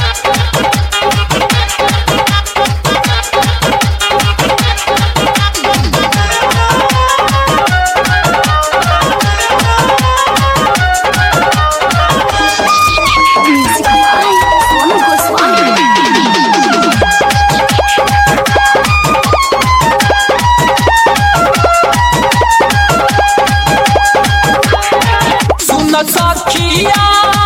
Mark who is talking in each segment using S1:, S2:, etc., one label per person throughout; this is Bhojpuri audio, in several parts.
S1: Music by Sonu Goswami.
S2: सुन सखिया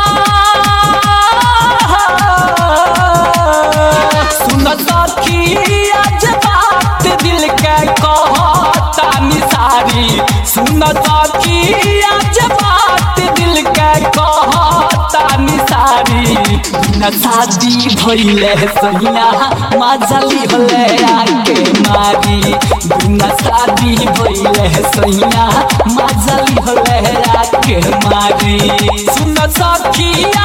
S2: सुन सखिया जे बात दिल के कहता निसारी सुन सखिया जे बात दिल के कहता निसारी न शादी भइले सहिया माजली होले आके मारी बिना शादी भइले सहिया माजली होले आके मारी सुन सखिया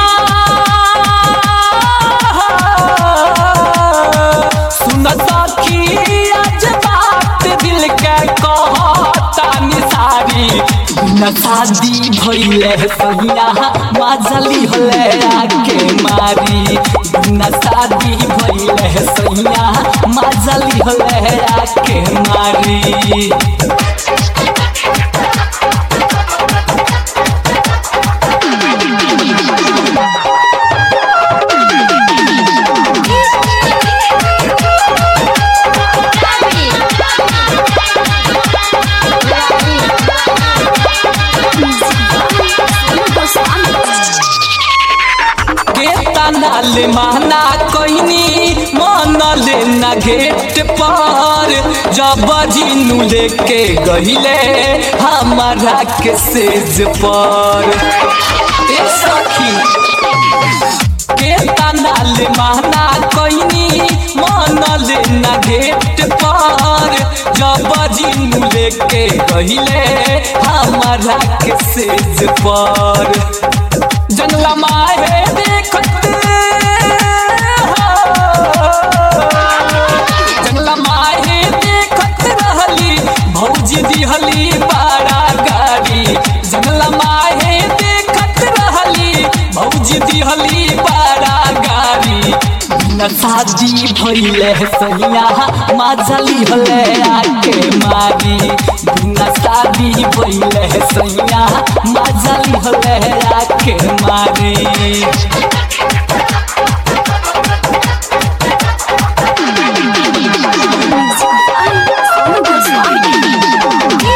S2: सुन सखिया जे बात दिल के कहता निसारी बिना शादी भइले सहिया माजली होले आके मारी बिना शादी भइले सहिया माजली होले आके मारी के तनाल माना कोइनी मन लेना गेट पर जब जिनू लेके गहिले हमारा के सेज पर ए सखी के तनाल माना कोइनी मन लेना गेट पर जब जिनू लेके गहिले हमारा के सेज पर जंगला माहे देखत जंगला माहे देखत रहली भौजी दिहली बाड़ा गाड़ी जंगला माहे देखत रहली भौजी दिहली बाड़ा गाड़ी न शादी भइले सहिया माजली हले आके मारी बिना शादी भइले सहिया माजली हले आके मारी
S1: Music by Sonu Goswami.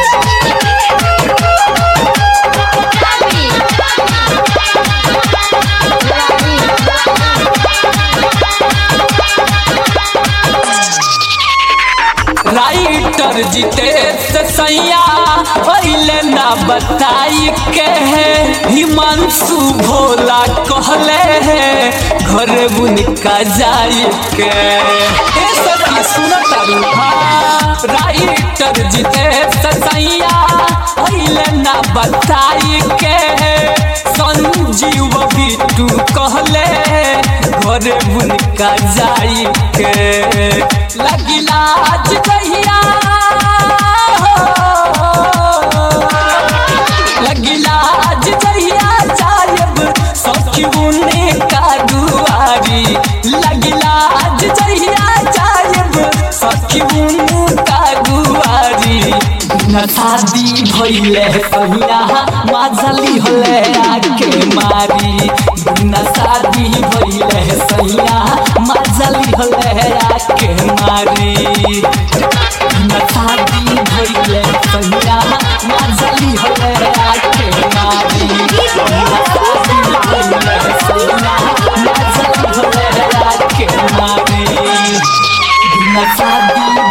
S2: Writer Jitesh सैया पहले ना बताई के है हिमांशु भोला कहले है घर उनका जाई के ए सखी सुन तारू हाँ राइटर जितेश सैया पहले ना बताई के संजीव बिट्टू कहले घर उनका जाई के लगिला आज कहिया लगिला आज कहिया जायब सखी उन्हें का दुआरी लगिला आज कहिया जायब सखी उन्हें का दुआरी न शादी भइले सहिया माजली होले आके मारी बिना शादी भइले सहिया माजली होले आके मारी बिना शादी भइले सहिया माजली होले आके मारी बिना शादी भइले सहिया माजली होले आके मारी बिना शादी